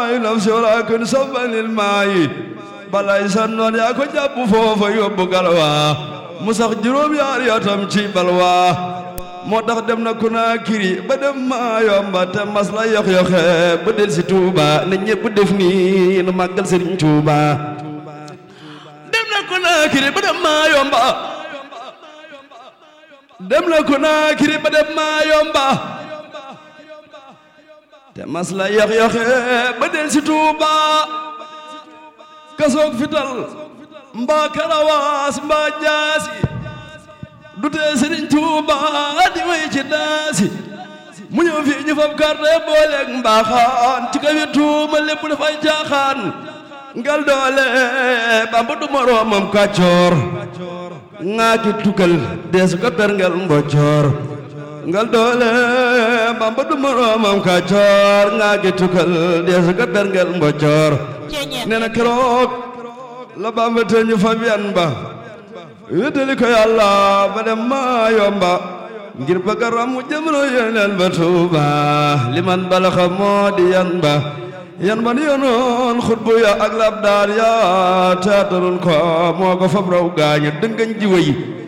maayi nafsi walakin sabanil maayi balay sannoon yaa ko jàpp foofa yóbbu galwa mu sax juróom yaar yatam ci balwa moo tax dem na Konaakiri ba dem maa yomba te mas la yox yoxe ba del si Tuuba ne ñépp def nii nu màggal Sëriñ Tuuba dem na Konaakiri ba dem maa yomba dem na Konaakiri ba dem maa yomba te mas la yox yoxe ba del si Tuuba kasoog fital mbaa karawaas mbaa jaasi du tee Sëriñ Tuuba di way ci daasi mu ñëw fii ñu fab carte booleeg mbaaxaan ci kaw tuuma lépp dafay jaaxaan ngal doole Bamba du moroomam kàccoor ŋaa ki tukkal deesu ko perngel mboccoor ngal doole Bamba du moroomam kàccoor ŋaa ki tukkal deesu ko perngel mboccoor nee na keroog la Bamba te ñu fab yan ba wéetali ko yàlla ba dem maa yomba ngir bëgg a ramu jëmro yeneen ba tuuba liman balaxa moo di yan ba yan ba ni yonoon xutbu ya ak labdaar ya teataroon ko moo ko fab raw gaaña dëngañ ji wëy